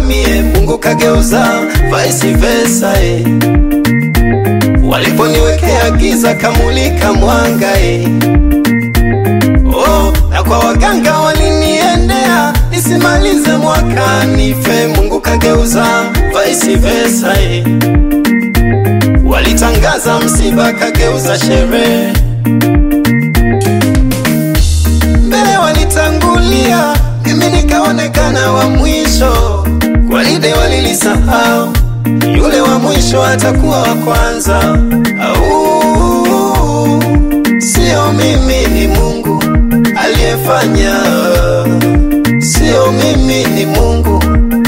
mie, Mungu kageuza vice versa eh. Waliponiwekea giza kamulika mwanga eh. Oh, na kwa waganga waliniendea nisimalize mwaka nife, Mungu kageuza vice versa eh. Walitangaza msiba kageuza sherehe, mbele walitangulia, mimi nikaonekana wa mwisho. Gwaride walilisahau, yule wa mwisho atakuwa wa kwanza. Au sio mimi, ni Mungu aliyefanya, sio mimi, ni Mungu.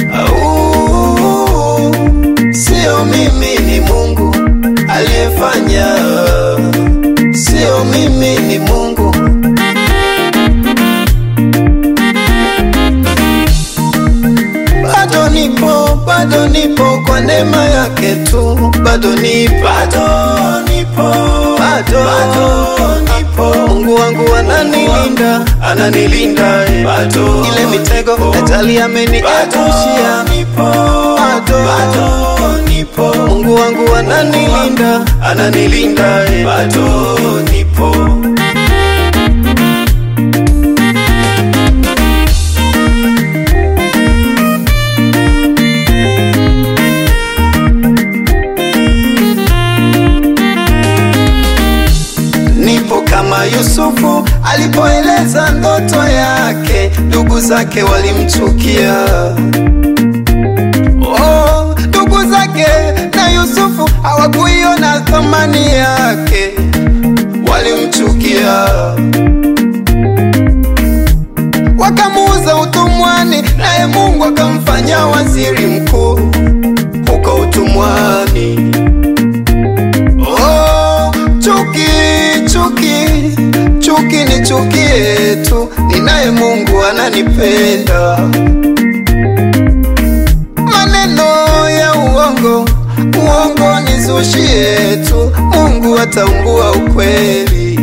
Au sio mimi, ni Mungu aliyefanya, sio mimi, ni Mungu. Bado nipo, bado nipo kwa neema yake tu, bado nipo, bado nipo, bado, bado nipo. Mungu wangu ananilinda, ananilinda, eh. bado ile mitego ajali ameniepushia, bado, bado nipo. Mungu wangu ananilinda, ananilinda, eh. bado nipo. Nipo kama Yusufu alipoeleza ndoto yake, ndugu zake walimchukia. Oh, ndugu zake na Yusufu hawakuiona thamani yake, walimchukia, wakamuuza utumwani, naye Mungu akamfanya waziri mkuu huko utumwani. Oh, chuki chuki chuki ni chukie tu, ninaye Mungu ananipenda. Maneno ya uongo uongo nizushie tu, Mungu ataungua ukweli.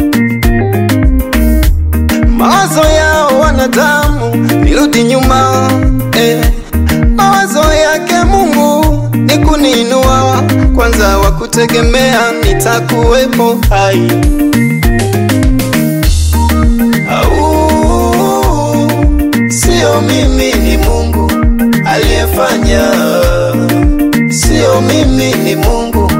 Mawazo yao wanadamu nirudi nyuma eh. Mawazo yake Mungu ni kuniinua kwanza, wa kutegemea nitakuwepo hai. Au sio mimi, ni Mungu aliyefanya, sio mimi, ni Mungu.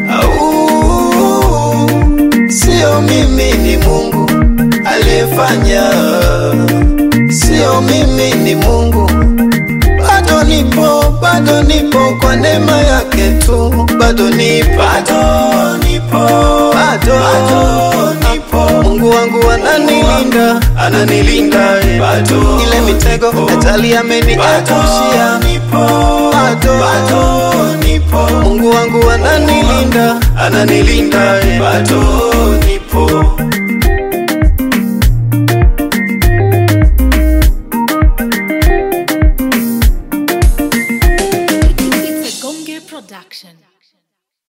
Au sio mimi, ni Mungu aliyefanya, sio mimi, ni Mungu bado nipo, bado nipo kwa neema yake tu, bado nipo, bado nipo, bado, bado nipo. Mungu wangu ananilinda, ananilinda, eh. bado ile mitego ajali ameniepushia, bado, bado nipo. Mungu wangu ananilinda, ananilinda, eh. bado nipo. It's a Gonge production.